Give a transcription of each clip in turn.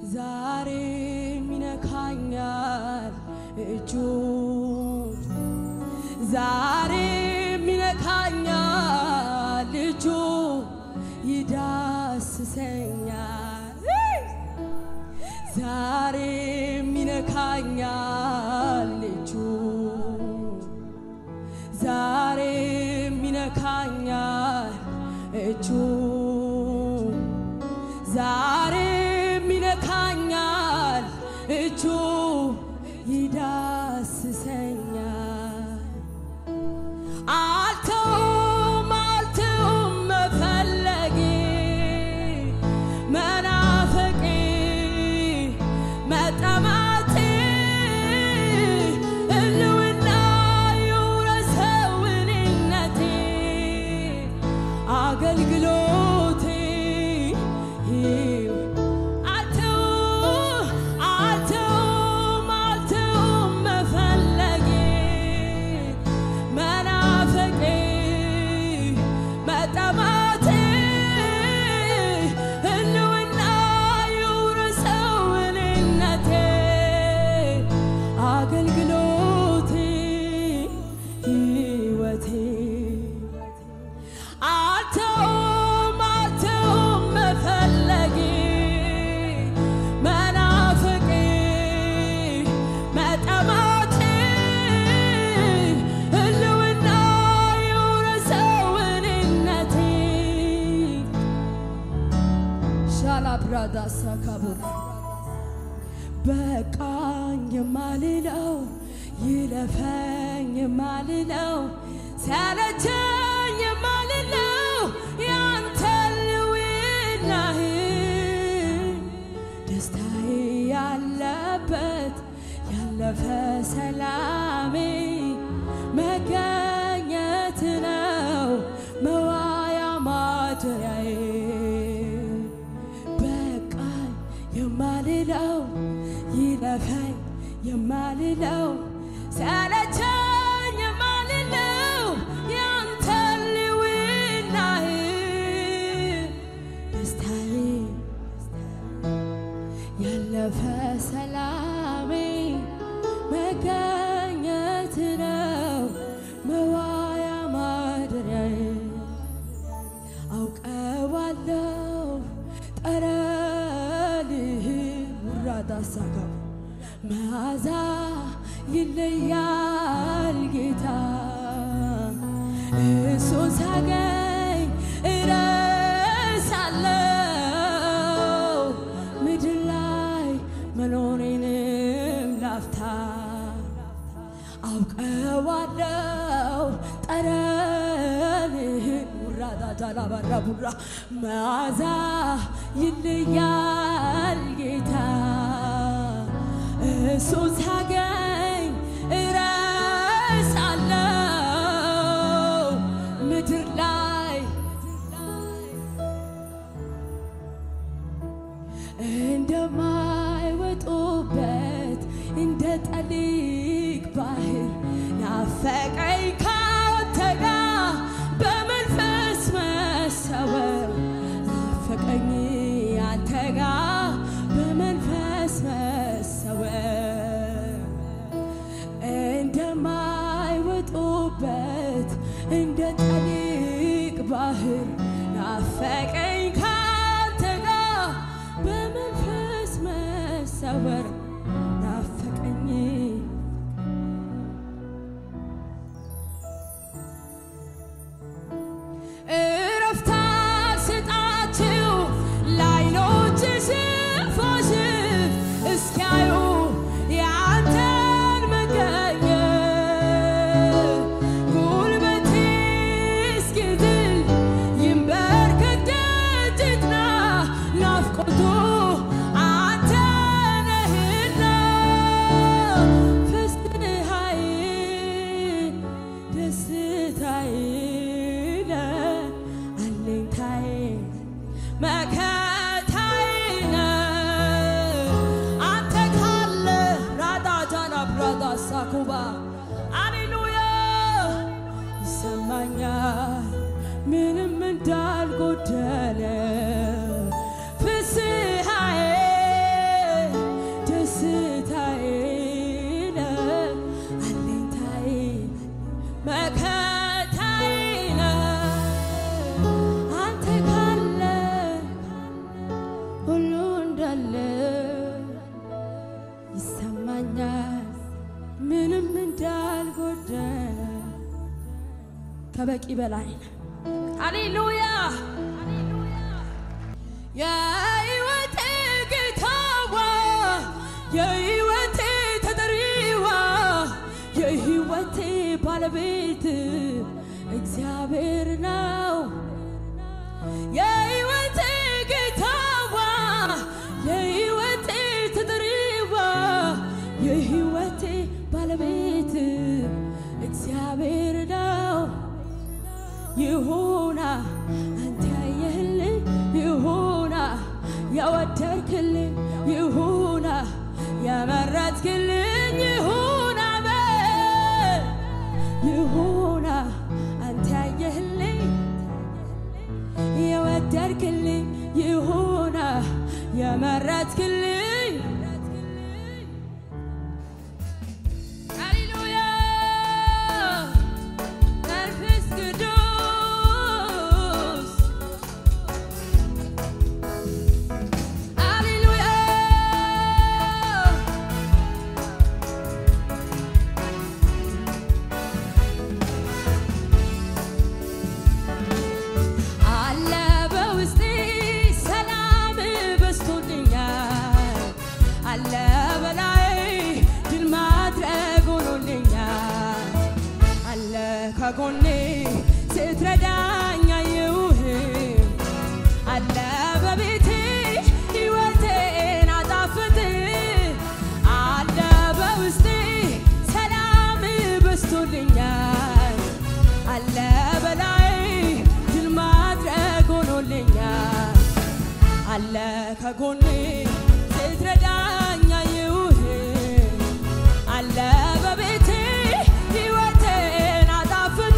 ዛሬም ይነካኛል እጁ ዛሬም ይነካኛል እጁ ይዳስሰኛል ዛሬም ይነካኛል እጁ ዛሬም ይነካኛል እጁ ዛሬም ይነካኛል እጁ ይዳስሰኛል አልተውም አልተውም መፈለጌ መናፈቄ መጠማቴ ህልውና ይውረሰው እኔነቴ አገልግሎቴ አልተውም አልተውም አልተውም መፈለጌ መናፈቄ መጠማቴ ህልውና ይውረሰው እኔነቴ አገልግሎቴ ህይወቴ አልተውም አልተውም መፈለጌ መናፈቄ መጠማቴ ህልውና ይውረሰው እኔነቴ ሻላብራዳ ሳካቡር በቃኝ የማልለው ይለፈኝ የማልለው ሲያለቸኝ የማልለው ያንተ ልውናህ ደስታዬ ያለበት ያለፈ ሰላሜ መገኘት ነው መዋያ ማደሪያዬ በቃኝ የማልለው ይለፈኝ የማልለው ሰለቸኝ የማልለው ያንተ ልውናህ ደስታዬ ያለፈ ሰላሜ መገኘት ነው መዋያ ማደሪያዬ አውቀዋለሁ ጠረንህ ውራዳ ሳጋ መዓዛ ይለያል ጌታ እሱን ሳገኝ እረሳለሁ ምድር ላይ መኖሬንም ላፍታ አውቀዋለሁ ጠረንህን ውራዳ ጃላ ባራ ቡራ መዓዛ ይለያል ጌታ እሱን ሳገኝ እረሳለሁ ምድር ላይ እንደማይወጡበት እንደ ጠሊቅ ባህር ናፈቀኝ ካንተ ጋር በመንፈስ መሰወር ናፈቀኝ አንተ ጋር በመንፈስ መሰወር እንደማይወጡበት እንደ ጠሊቅ ባህር ናፈቀኝ ካንተ ጋር በመንፈስ መሰወር ናፈቀኝ እረፍት ስጣችሁ ለዓይኖች ሽፋሽፍ እስኪያዩ የአንተን መገኘት ጉልበቴ እስኪዝል ይንበርከክ ደጅ ይጥና ናፍቆቱ አንተ ነህ እንዳለ ይሰማኛል ምንም እንዳልጎደለ ከበቂ በላይ ነው። ሃሌሉያ የሕይወቴ ጌታዋ የሕይወቴ ተጠሪዋ የሕይወቴ ባለቤት እግዚአብሔር ነው። የሕይወቴ ጌታዋ የሕይወቴ ተጠሪዋ የሕይወቴ ባለቤት እግዚአብሔር ነው። ይሁና አንተ ያየህልኝ ይሁና የወደድክልኝ ይሁና የመረጥክልኝ ይሁና በል ይሁና አንተ ያየህልኝ የወደድክልኝ ይሁና የመረጥክልኝ ሃሌሉያ መንፈስ ቅዱስ ሃሌሉያ አለ በውስጤ ሰላም በስቶልኛል አለ በላይ ድል ማድረግ ሆኖልኛል አለ ከጎኔ ስትረዳኝ አየሁህ አለ በቤቴ ሕይወቴን አጣፍጥ አለ በውስጤ ሰላም በስቶልኛል አለ በላይ ድል ማድረግ ሆኖልኛል አለ ከጎኔ ስትረዳኝ አየሁህ አለ በቤቴ ሕይወቴን አጣፍጥ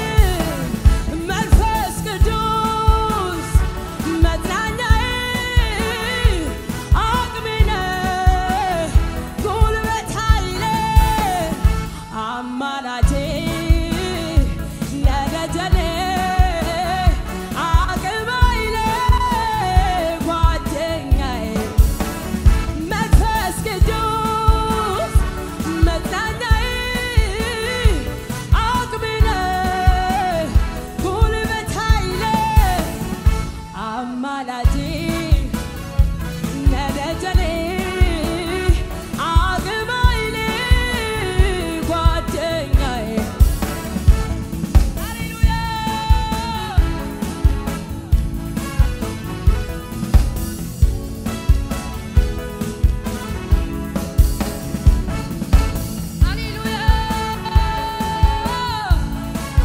መንፈስ ቅዱስ መጽናኛዬ አቅሜ ነህ ጉልበት ኃይሌ አማላጄ ለደጀኔ አቅም ኃይሌ ጓደኛዬ መንፈስ ቅዱስ መጽናኛዬ አቅሜ ነህ ጉልበት ኃይሌ አማላጄ ነደጀኔ አቅም ኃይሌ ጓደኛዬ ሃሌሉያ ሃሌሉያ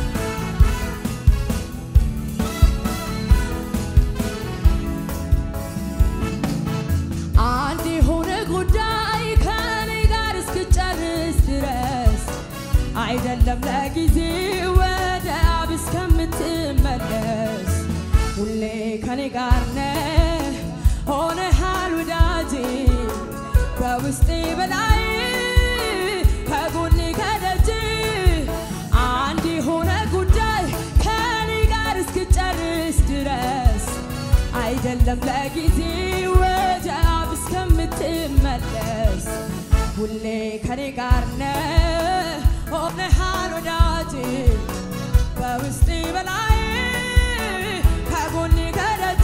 አንድ የሆነ ጉዳይ ከኔ ጋር እስክጨርስ ድረስ አይደለም ለጊዜ ወደ አብ እስከምትመለስ ሁሌ ከኔ ጋር ነህ ሆነሃል ወዳጄ በውስጤ በላይ ከጎኔ ከደጅ አንድ የሆነ ጉዳይ ከኔ ጋር እስክጨርስ ድረስ አይደለም ለጊዜ ወደ አብ እስከምትመለስ ሁሌ ከኔ ጋር ነህ ሆነሃል ወዳጄ በውስጤ በላይ ከጎኔ ከደጅ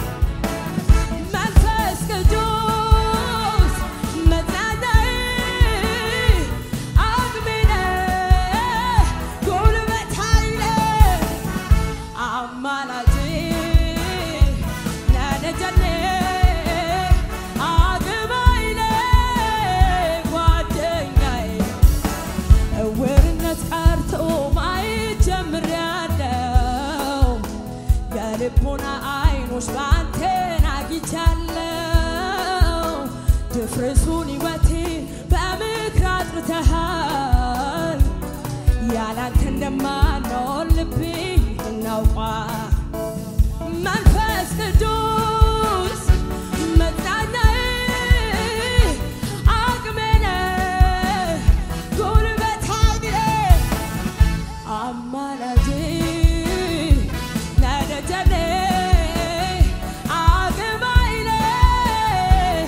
መንፈስ ቅዱስ መጽናኛዬ አቅሜ ነህ ጉልበት ኃይሌ አማላጄ ነደጀኔ አቅም ኃይሌ ጓደኛዬ እውርነት ቀርቶ ማየት ጀምሬያለሁ። የልቦና አይኖች ባንተን አግኝቻለሁ። ድፍርሱን ሕይወቴ በምክር አጥርተሃል። ያላንተ እንደማኖር ልቤ እናውቋል። መንፈስ ቅዱስ መጽናኛዬ አቅሜ ነህ ጉልበት ኃይሌ አማላጄ ነደጀኔ አቅም ኃይሌ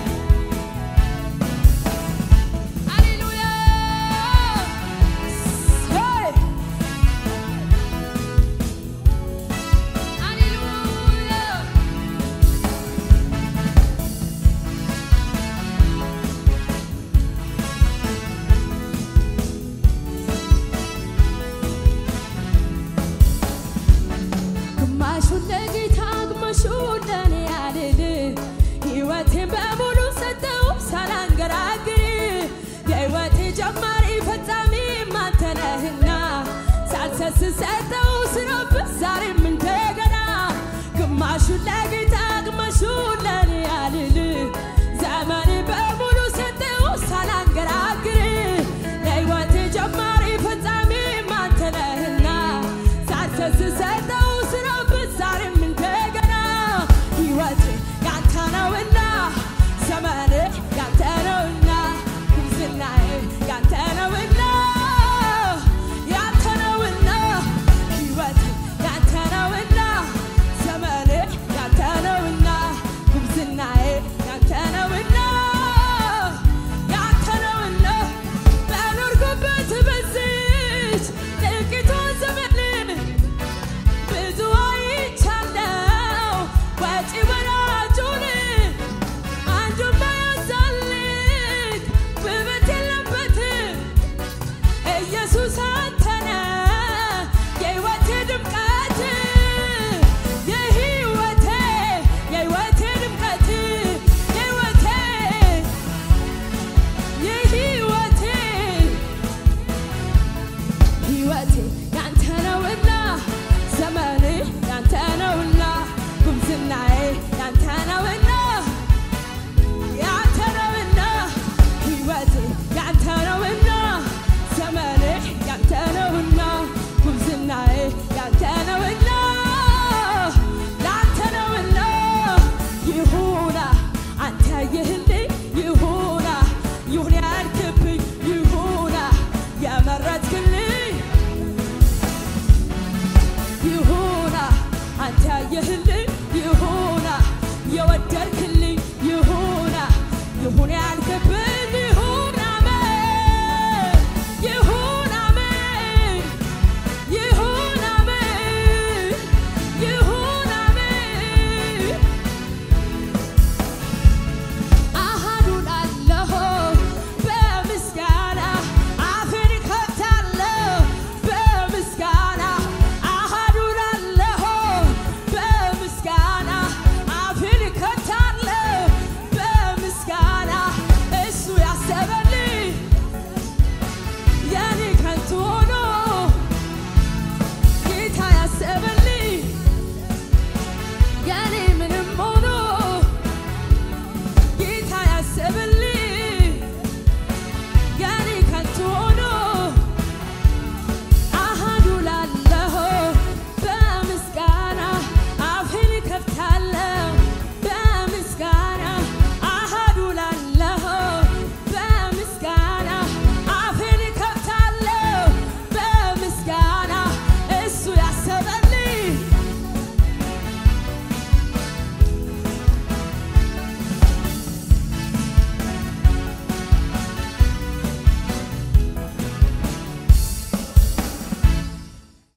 ስሰጠው ስረብት ዛሬም እንደገና ግማሹን ለጌታ ግማሹን ለኔ ያልል ዘመኔ በሙሉ ሰጠው ሳላንገራግር ለሕይወቴ ጀማሪ ፈጻሚ አንተ ነህና ሳልሰስት ስሰጠው ስረብት ዛሬም እንደገና ሕይወቴ ያንተ ነውና ዘመኔ ያንተ ነውና ጉብዝናዬ ያንተ ነውና ያንተ ነውና ሕይወቴ ያንተ ነውና ዘመኔ ያንተ ነውና ጉብዝናዬ ያንተ ነውና ያንተ ነውና በኖርኩበት በዚች ጥቂቷ ዘመን ብዙ አይቻለው ወጪ ወራጁን አንዱን ባያዛልቅ ውበት የለበት ኢየሱስ አንተነ የሕይወቴ ድምቀት የሕይወቴ የሕይወቴ ድምቀት የሕይወቴ የሕይወቴ ሕይወቴ ያንተ ነውና ዘመኔ ያንተ ነውና ጉብዝናዬ ያንተ ነውና ያንተ ነውና ሕይወቴ ያንተ ነውና ዘመኔ ያንተ ነውና ጉብዝናዬ ያንተ ነውና ላንተ ነውና ይሁና አንተ ይህልኝ ይሁና ይሁን ያልክብኝ ይሁና የመረጥክልኝ ይሁና አንተ ያየህልኝ ይሁና የወደድክልኝ ይሁና ይሁን ያል